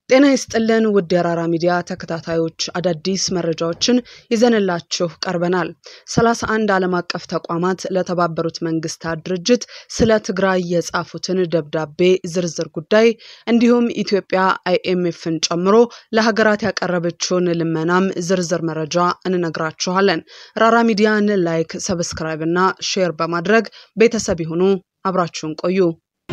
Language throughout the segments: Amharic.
ጤና ይስጥልን ውድ የራራ ሚዲያ ተከታታዮች አዳዲስ መረጃዎችን ይዘንላችሁ ቀርበናል። ሰላሳ አንድ ዓለም አቀፍ ተቋማት ለተባበሩት መንግስታት ድርጅት ስለ ትግራይ የጻፉትን ደብዳቤ ዝርዝር ጉዳይ እንዲሁም ኢትዮጵያ አይኤምኤፍን ጨምሮ ለሀገራት ያቀረበችውን ልመናም ዝርዝር መረጃ እንነግራችኋለን። ራራ ሚዲያን ላይክ፣ ሰብስክራይብ እና ሼር በማድረግ ቤተሰብ ይሁኑ። አብራችሁን ቆዩ።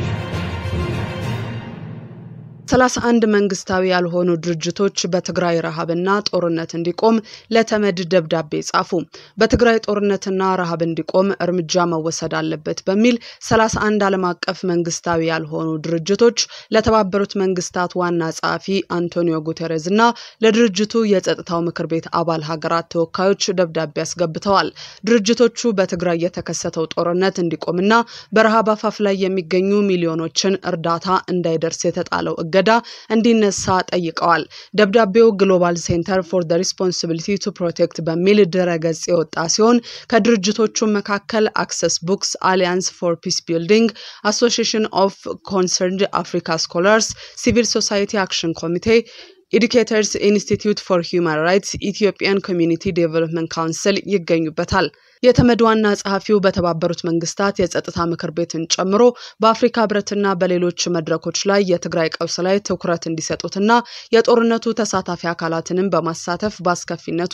ሰላሳ አንድ መንግስታዊ ያልሆኑ ድርጅቶች በትግራይ ረሃብና ጦርነት እንዲቆም ለተመድ ደብዳቤ ጻፉ። በትግራይ ጦርነትና ረሃብ እንዲቆም እርምጃ መወሰድ አለበት በሚል ሰላሳ አንድ ዓለም አቀፍ መንግስታዊ ያልሆኑ ድርጅቶች ለተባበሩት መንግስታት ዋና ጸሐፊ አንቶኒዮ ጉቴሬዝ እና ለድርጅቱ የጸጥታው ምክር ቤት አባል ሀገራት ተወካዮች ደብዳቤ አስገብተዋል። ድርጅቶቹ በትግራይ የተከሰተው ጦርነት እንዲቆምና በረሃብ አፋፍ ላይ የሚገኙ ሚሊዮኖችን እርዳታ እንዳይደርስ የተጣለው እገዳ እንዲነሳ ጠይቀዋል። ደብዳቤው ግሎባል ሴንተር ፎር ዘ ሪስፖንሲቢሊቲ ቱ ፕሮቴክት በሚል ድረገጽ የወጣ ሲሆን ከድርጅቶቹ መካከል አክሰስ ቡክስ፣ አሊያንስ ፎር ፒስ ቢልዲንግ፣ አሶሺዬሽን ኦፍ ኮንሰርንድ አፍሪካ ስኮላርስ፣ ሲቪል ሶሳይቲ አክሽን ኮሚቴ ኤዱኬተርስ ኢንስቲትዩት ፎር ሂውማን ራይትስ፣ ኢትዮጵያን ኮሚዩኒቲ ዴቨሎፕመንት ካውንስል ይገኙበታል። የተመድ ዋና ጸሐፊው በተባበሩት መንግስታት የጸጥታ ምክር ቤትን ጨምሮ በአፍሪካ ህብረትና በሌሎች መድረኮች ላይ የትግራይ ቀውስ ላይ ትኩረት እንዲሰጡትና የጦርነቱ ተሳታፊ አካላትንም በማሳተፍ በአስከፊነቱ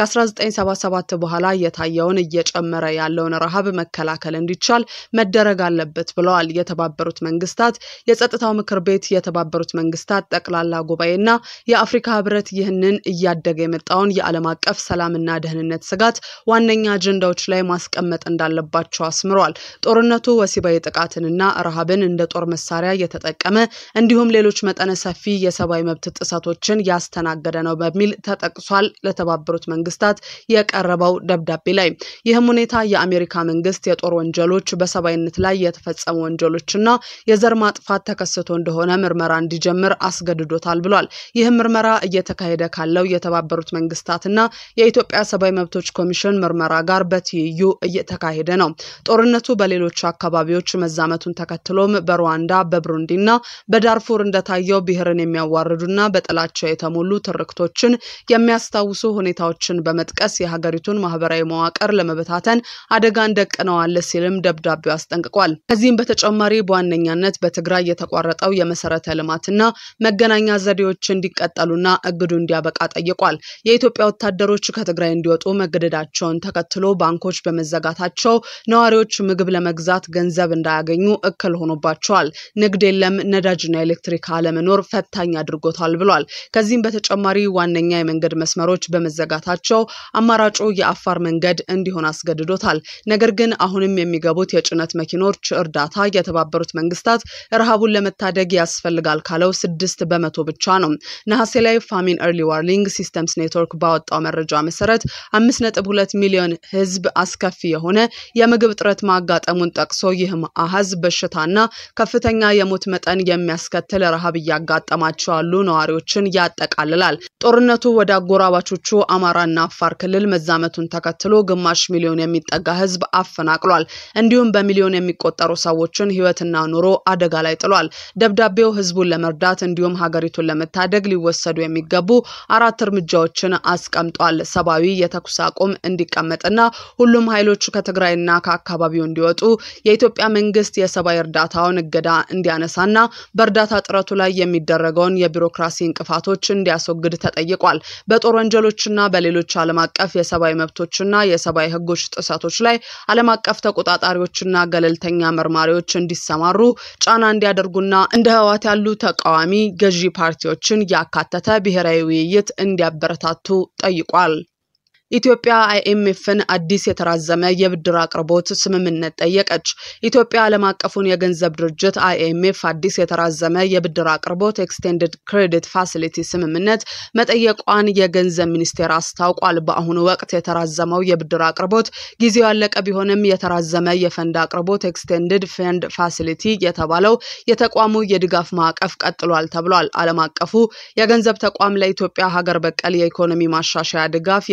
ከ1977 በኋላ የታየውን እየጨመረ ያለውን ረሃብ መከላከል እንዲቻል መደረግ አለበት ብለዋል። የተባበሩት መንግስታት የጸጥታው ምክር ቤት፣ የተባበሩት መንግስታት ጠቅላላ ጉባኤና የአፍሪካ ህብረት ይህንን እያደገ የመጣውን የዓለም አቀፍ ሰላምና ደህንነት ስጋት ዋነኛ አጀንዳዎች ላይ ማስቀመጥ እንዳለባቸው አስምረዋል። ጦርነቱ ወሲባዊ ጥቃትንና ረሃብን እንደ ጦር መሳሪያ የተጠቀመ እንዲሁም ሌሎች መጠነ ሰፊ የሰብአዊ መብት ጥሰቶችን ያስተናገደ ነው በሚል ተጠቅሷል። ለተባበሩት መንግስታት የቀረበው ደብዳቤ ላይ ይህም ሁኔታ የአሜሪካ መንግስት የጦር ወንጀሎች፣ በሰብአዊነት ላይ የተፈጸሙ ወንጀሎችና የዘር ማጥፋት ተከስቶ እንደሆነ ምርመራ እንዲጀምር አስገድዶታል ብሏል። ይህም ምርመራ እየተካሄደ ካለው የተባበሩት መንግስታትና የኢትዮጵያ ሰብአዊ መብቶች ኮሚሽን ምርመራ ጋር በትይዩ እየተካሄደ ነው። ጦርነቱ በሌሎች አካባቢዎች መዛመቱን ተከትሎም በሩዋንዳ በብሩንዲና በዳርፉር እንደታየው ብሔርን የሚያዋርዱና በጥላቻ የተሞሉ ትርክቶችን የሚያስታውሱ ሁኔታዎችን በመጥቀስ የሀገሪቱን ማህበራዊ መዋቅር ለመበታተን አደጋን ደቅነዋል ሲልም ደብዳቤው አስጠንቅቋል። ከዚህም በተጨማሪ በዋነኛነት በትግራይ የተቋረጠው የመሰረተ ልማትና መገናኛ ዘዴዎች እንዲቀጠሉና እግዱ እንዲያበቃ ጠይቋል። የኢትዮጵያ ወታደሮች ከትግራይ እንዲወጡ መገደዳቸውን ተከትሎ ባንኮች በመዘጋታቸው ነዋሪዎች ምግብ ለመግዛት ገንዘብ እንዳያገኙ እክል ሆኖባቸዋል። ንግድ የለም፣ ነዳጅና ኤሌክትሪክ አለመኖር ፈታኝ አድርጎታል ብሏል። ከዚህም በተጨማሪ ዋነኛ የመንገድ መስመሮች በመዘጋታቸው አማራጩ የአፋር መንገድ እንዲሆን አስገድዶታል። ነገር ግን አሁንም የሚገቡት የጭነት መኪኖች እርዳታ የተባበሩት መንግስታት ረሃቡን ለመታደግ ያስፈልጋል ካለው ስድስት በመቶ ብቻ ነው። ነሐሴ ላይ ፋሚን ኤርሊ ዋርኒንግ ሲስተምስ ኔትወርክ ባወጣው መረጃ መሰረት አምስት ነጥብ ሁለት ሚሊዮን ህዝብ አስከፊ የሆነ የምግብ እጥረት ማጋጠሙን ጠቅሶ ይህም አሃዝ በሽታና ከፍተኛ የሞት መጠን የሚያስከትል ረሃብ እያጋጠማቸው ያሉ ነዋሪዎችን ያጠቃልላል። ጦርነቱ ወደ አጎራባቾቹ አማራና አፋር ክልል መዛመቱን ተከትሎ ግማሽ ሚሊዮን የሚጠጋ ህዝብ አፈናቅሏል። እንዲሁም በሚሊዮን የሚቆጠሩ ሰዎችን ህይወትና ኑሮ አደጋ ላይ ጥሏል። ደብዳቤው ህዝቡን ለመርዳት እንዲሁም ሀገሪቱን ለመታደግ ሊወሰዱ የሚገቡ አራት እርምጃዎችን አስቀምጧል። ሰብአዊ የተኩስ አቁም እንዲቀመጥና ሁሉም ኃይሎች ከትግራይና ከአካባቢው እንዲወጡ የኢትዮጵያ መንግስት የሰብአዊ እርዳታውን እገዳ እንዲያነሳና በእርዳታ ጥረቱ ላይ የሚደረገውን የቢሮክራሲ እንቅፋቶች እንዲያስወግድ ተጠይቋል። በጦር ወንጀሎችና በሌሎች ዓለም አቀፍ የሰብአዊ መብቶችና የሰብአዊ ህጎች ጥሰቶች ላይ ዓለም አቀፍ ተቆጣጣሪዎችና ገለልተኛ መርማሪዎች እንዲሰማሩ ጫና እንዲያደርጉና እንደ ህወሓት ያሉ ተቃዋሚ ገዢ ፓርቲዎችን ያካተተ ብሔራዊ ውይይት እንዲያበረታቱ ጠይቋል። ኢትዮጵያ አይኤምኤፍን አዲስ የተራዘመ የብድር አቅርቦት ስምምነት ጠየቀች። ኢትዮጵያ ዓለም አቀፉን የገንዘብ ድርጅት አይኤምኤፍ አዲስ የተራዘመ የብድር አቅርቦት ኤክስቴንድድ ክሬዲት ፋሲሊቲ ስምምነት መጠየቋን የገንዘብ ሚኒስቴር አስታውቋል። በአሁኑ ወቅት የተራዘመው የብድር አቅርቦት ጊዜው ያለቀ ቢሆንም የተራዘመ የፈንድ አቅርቦት ኤክስቴንድድ ፈንድ ፋሲሊቲ የተባለው የተቋሙ የድጋፍ ማዕቀፍ ቀጥሏል ተብሏል። ዓለም አቀፉ የገንዘብ ተቋም ለኢትዮጵያ ሀገር በቀል የኢኮኖሚ ማሻሻያ ድጋፍ የተራዘመ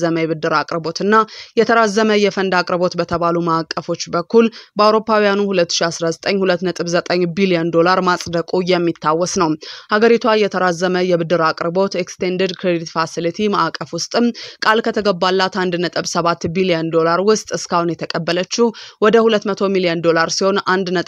የተራዘመ የብድር አቅርቦትና የተራዘመ የፈንድ አቅርቦት በተባሉ ማዕቀፎች በኩል በአውሮፓውያኑ 2019 2.9 ቢሊዮን ዶላር ማጽደቁ የሚታወስ ነው። ሀገሪቷ የተራዘመ የብድር አቅርቦት ኤክስቴንድድ ክሬዲት ፋሲሊቲ ማዕቀፍ ውስጥም ቃል ከተገባላት 1.7 ቢሊዮን ዶላር ውስጥ እስካሁን የተቀበለችው ወደ 200 ሚሊዮን ዶላር ሲሆን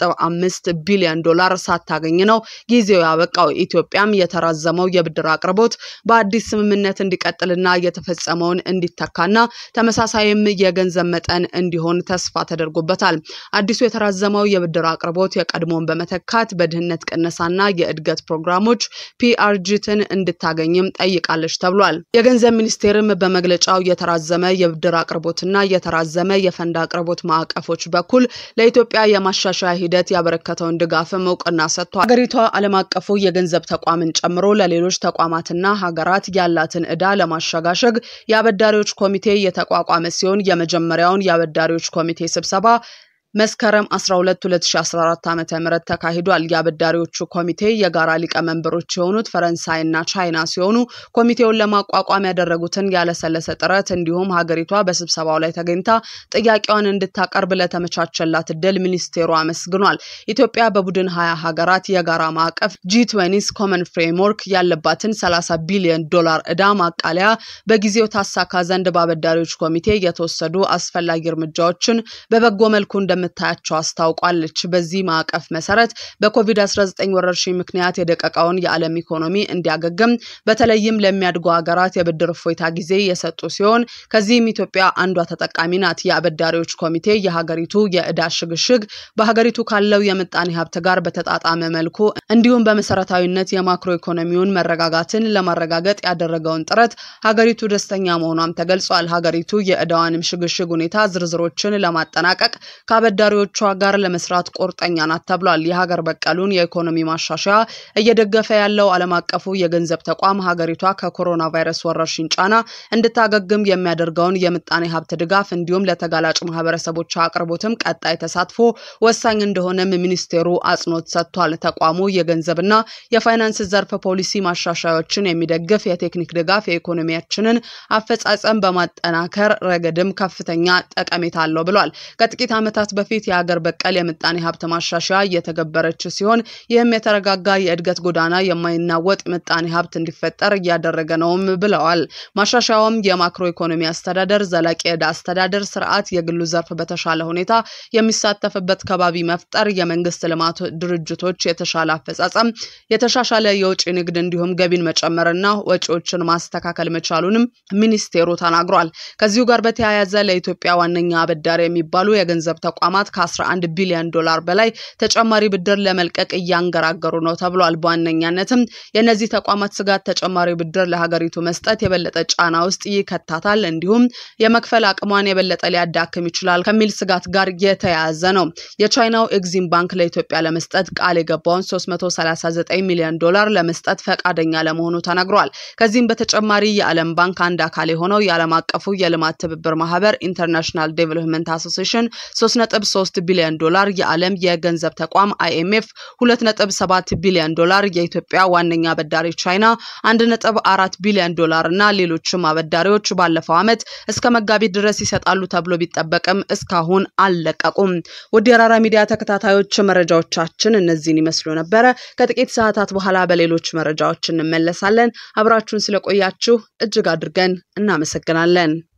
1.5 ቢሊዮን ዶላር ሳታገኝ ነው ጊዜው ያበቃው። ኢትዮጵያም የተራዘመው የብድር አቅርቦት በአዲስ ስምምነት እንዲቀጥልና የተፈጸመውን እንዲተካና ተመሳሳይም የገንዘብ መጠን እንዲሆን ተስፋ ተደርጎበታል። አዲሱ የተራዘመው የብድር አቅርቦት የቀድሞውን በመተካት በድህነት ቅነሳና የእድገት ፕሮግራሞች ፒአርጂትን እንድታገኝም ጠይቃለች ተብሏል። የገንዘብ ሚኒስቴርም በመግለጫው የተራዘመ የብድር አቅርቦትና የተራዘመ የፈንድ አቅርቦት ማዕቀፎች በኩል ለኢትዮጵያ የማሻሻያ ሂደት ያበረከተውን ድጋፍም እውቅና ሰጥቷል። ሀገሪቷ ዓለም አቀፉ የገንዘብ ተቋምን ጨምሮ ለሌሎች ተቋማትና ሀገራት ያላትን ዕዳ ለማሸጋሸግ የአበዳሪዎች ኮሚቴ የተቋቋመ ሲሆን የመጀመሪያውን የአበዳሪዎች ኮሚቴ ስብሰባ መስከረም 12 2014 ዓ.ም ተካሂዷል። የአበዳሪዎቹ ኮሚቴ የጋራ ሊቀመንበሮች የሆኑት ፈረንሳይና ቻይና ሲሆኑ ኮሚቴውን ለማቋቋም ያደረጉትን ያለሰለሰ ጥረት እንዲሁም ሀገሪቷ በስብሰባው ላይ ተገኝታ ጥያቄዋን እንድታቀርብ ለተመቻቸላት እድል ሚኒስቴሩ አመስግኗል። ኢትዮጵያ በቡድን ሀያ ሀገራት የጋራ ማዕቀፍ ጂ20 ኮመን ፍሬምወርክ ያለባትን 30 ቢሊዮን ዶላር ዕዳ ማቃለያ በጊዜው ታሳካ ዘንድ በአበዳሪዎች ኮሚቴ የተወሰዱ አስፈላጊ እርምጃዎችን በበጎ መልኩ እንደ እንደምታያቸው አስታውቋለች። በዚህ ማዕቀፍ መሰረት በኮቪድ-19 ወረርሽኝ ምክንያት የደቀቀውን የዓለም ኢኮኖሚ እንዲያገግም በተለይም ለሚያድጉ ሀገራት የብድር እፎይታ ጊዜ የሰጡ ሲሆን ከዚህም ኢትዮጵያ አንዷ ተጠቃሚ ናት። የአበዳሪዎች ኮሚቴ የሀገሪቱ የዕዳ ሽግሽግ በሀገሪቱ ካለው የምጣኔ ሀብት ጋር በተጣጣመ መልኩ እንዲሁም በመሰረታዊነት የማክሮ ኢኮኖሚውን መረጋጋትን ለማረጋገጥ ያደረገውን ጥረት ሀገሪቱ ደስተኛ መሆኗም ተገልጿል። ሀገሪቱ የዕዳዋንም ሽግሽግ ሁኔታ ዝርዝሮችን ለማጠናቀቅ ከአበዳሪዎቿ ጋር ለመስራት ቁርጠኛ ናት ተብሏል። የሀገር በቀሉን የኢኮኖሚ ማሻሻያ እየደገፈ ያለው ዓለም አቀፉ የገንዘብ ተቋም ሀገሪቷ ከኮሮና ቫይረስ ወረርሽኝ ጫና እንድታገግም የሚያደርገውን የምጣኔ ሀብት ድጋፍ እንዲሁም ለተጋላጭ ማህበረሰቦች አቅርቦትም ቀጣይ ተሳትፎ ወሳኝ እንደሆነም ሚኒስቴሩ አጽንኦት ሰጥቷል። ተቋሙ የገንዘብና የፋይናንስ ዘርፍ ፖሊሲ ማሻሻያዎችን የሚደግፍ የቴክኒክ ድጋፍ የኢኮኖሚያችንን አፈጻጸም በማጠናከር ረገድም ከፍተኛ ጠቀሜታ አለው ብሏል። ከጥቂት ዓመታት በፊት የሀገር በቀል የምጣኔ ሀብት ማሻሻያ እየተገበረች ሲሆን ይህም የተረጋጋ የእድገት ጎዳና የማይናወጥ ምጣኔ ሀብት እንዲፈጠር እያደረገ ነውም ብለዋል። ማሻሻያውም የማክሮ ኢኮኖሚ አስተዳደር፣ ዘላቂ ዕዳ አስተዳደር ስርዓት፣ የግሉ ዘርፍ በተሻለ ሁኔታ የሚሳተፍበት ከባቢ መፍጠር፣ የመንግስት ልማት ድርጅቶች የተሻለ አፈጻጸም፣ የተሻሻለ የውጭ ንግድ እንዲሁም ገቢን መጨመርና ወጪዎችን ማስተካከል መቻሉንም ሚኒስቴሩ ተናግሯል። ከዚሁ ጋር በተያያዘ ለኢትዮጵያ ዋነኛ አበዳሪ የሚባሉ የገንዘብ ተቋማት ከ11 ቢሊዮን ዶላር በላይ ተጨማሪ ብድር ለመልቀቅ እያንገራገሩ ነው ተብሏል። በዋነኛነትም የእነዚህ ተቋማት ስጋት ተጨማሪ ብድር ለሀገሪቱ መስጠት የበለጠ ጫና ውስጥ ይከታታል፣ እንዲሁም የመክፈል አቅሟን የበለጠ ሊያዳክም ይችላል ከሚል ስጋት ጋር የተያያዘ ነው። የቻይናው ኤግዚም ባንክ ለኢትዮጵያ ለመስጠት ቃል የገባውን 339 ሚሊዮን ዶላር ለመስጠት ፈቃደኛ ለመሆኑ ተነግሯል። ከዚህም በተጨማሪ የዓለም ባንክ አንድ አካል የሆነው የዓለም አቀፉ የልማት ትብብር ማህበር ኢንተርናሽናል ዴቨሎፕመንት አሶሲሽን 3.3 ቢሊዮን ዶላር፣ የዓለም የገንዘብ ተቋም አይኤምኤፍ 2.7 ቢሊዮን ዶላር፣ የኢትዮጵያ ዋነኛ አበዳሪ ቻይና 1.4 ቢሊዮን ዶላር እና ሌሎችም አበዳሪዎች ባለፈው ዓመት እስከ መጋቢት ድረስ ይሰጣሉ ተብሎ ቢጠበቅም እስካሁን አልለቀቁም። ውድ የአራራ ሚዲያ ተከታታዮች መረጃዎቻችን እነዚህን ይመስሉ ነበረ። ከጥቂት ሰዓታት በኋላ በሌሎች መረጃዎች እንመለሳለን። አብራችሁን ስለቆያችሁ እጅግ አድርገን እናመሰግናለን።